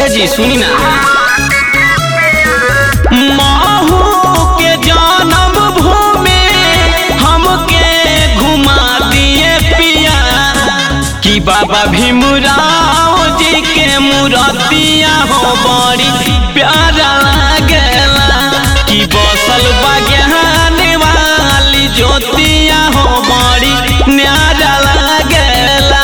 ए जी सुनी ना महू के जन्म भूमि हमके घुमा दिए पिया कि बाबा भीमराव जी के मूर्तिया हो बड़ी प्यारा लागेला कि बसल बज्ञान वाली ज्योतिया हो बड़ी न्यारा लागेला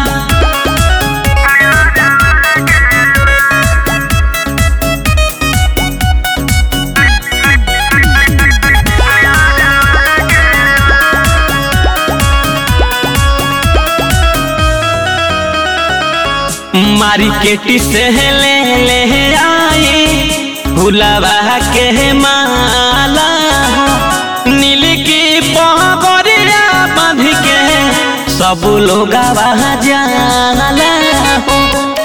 मार्केट से ले ले आए भुलावा के माला हो नील की पगड़िया बांध के सब लोग जाला हो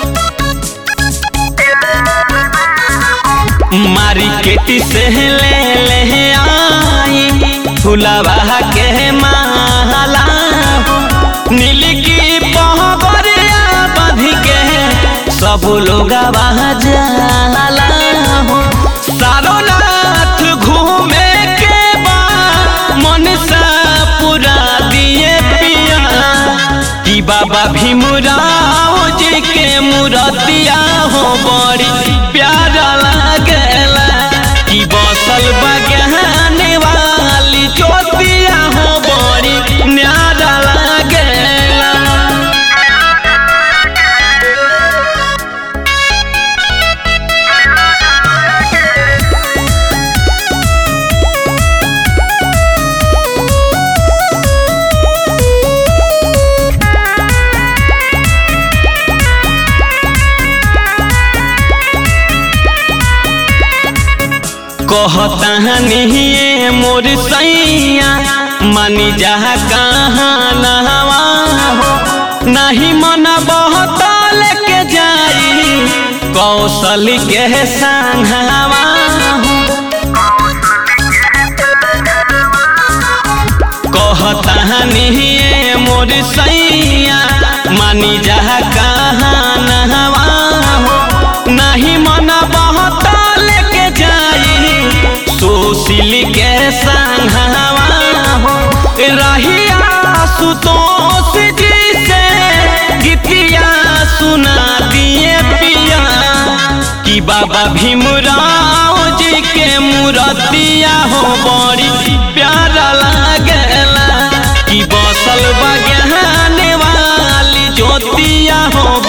मार्केट से ले ले आई फुलावा के माला हो नील की पगड़िया बांध के सब लोग जाला हो सारोनाथ घूमे के बा मन सा पूरा दिए पिया कि बाबा भीमराव जी के मूर्तिया हो बड़ी प्यारा लागेला कि बसल बज्ञान वाली ज्योतिया हो बड़ी न्यारा लागेला कहता नहीं मोर सैया मानी जा कहाँ नहवा हो नहीं मन बहुत लेके जाई कौशल के संघवा हो कहता नहीं मोर सैया मानी जा कहाँ नहवा हो नहीं मन बहुत लेके जाई सुशील के संघवा हो रहिया सुतोष जी से गीतिया सुना दिए पिया कि बाबा भीमराव जी के मूर्तिया हो बड़ी प्यारा लागेला कि बसल बज्ञान वाली ज्योतिया हो